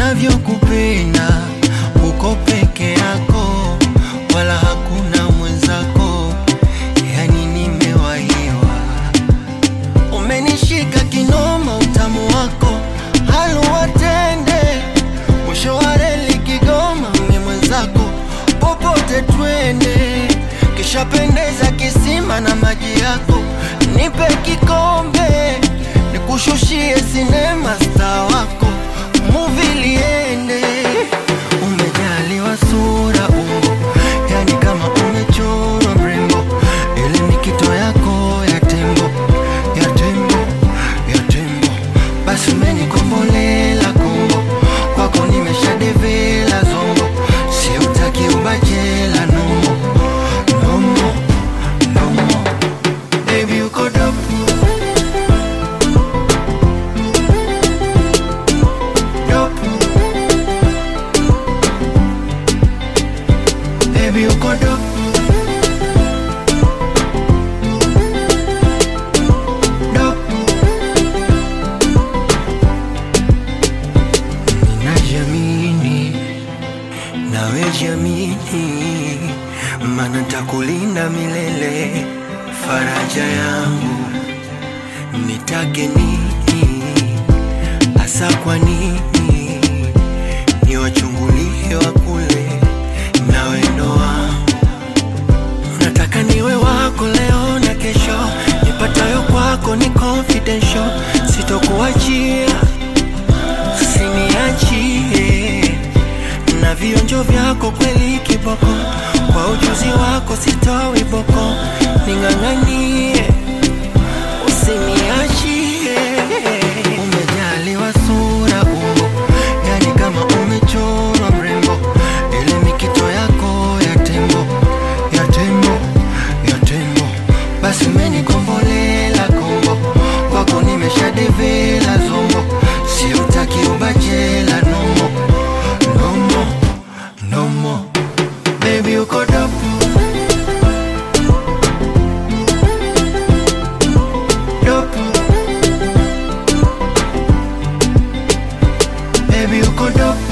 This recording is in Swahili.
navyokupenda uko peke yako, wala hakuna mwenzako, yani nimewahiwa. Umenishika kinoma, utamu wako haluwatende, mwisho wa reli Kigoma, ni mwenzako popote twende, kishapendeza kisima na maji yako, nipe kikombe nikushushie sinema star wako muvi liende. Umejaliwa sura umbo, yani kama umechorwa mrembo, ile ni kito yako ya tembo, ya tembo, ya tembo. Basi umenikombolela kombo, kwako nimeshadevela zombo, siutaki ubachela nomo, nomo, nomo. Baby uko dopu dopu Baby uko dopu dopu Ninajiamini nawe jiamini, mana takulinda milele, faraja yangu nitake nini hasa kwa nini niwachungulie wa kule na wendo wangu nataka niwe wako leo na kesho nipatayo kwako ni confidential sitokuachia usiniachie na vionjo vyako kweli kiboko kwa ujuzi wako sitowi boko ning'ang'anie usiniachie. Umejaliwa sura umbo, yani kama umechorwa mrembo, ile mikito yako ya tembo, ya tembo, ya tembo. Basi umenikombolela kombo, kwako nimeshadevela zombo, siutaki ubachela nomo, nomo, nomo. Baby uko dopu dopu Baby uko dopu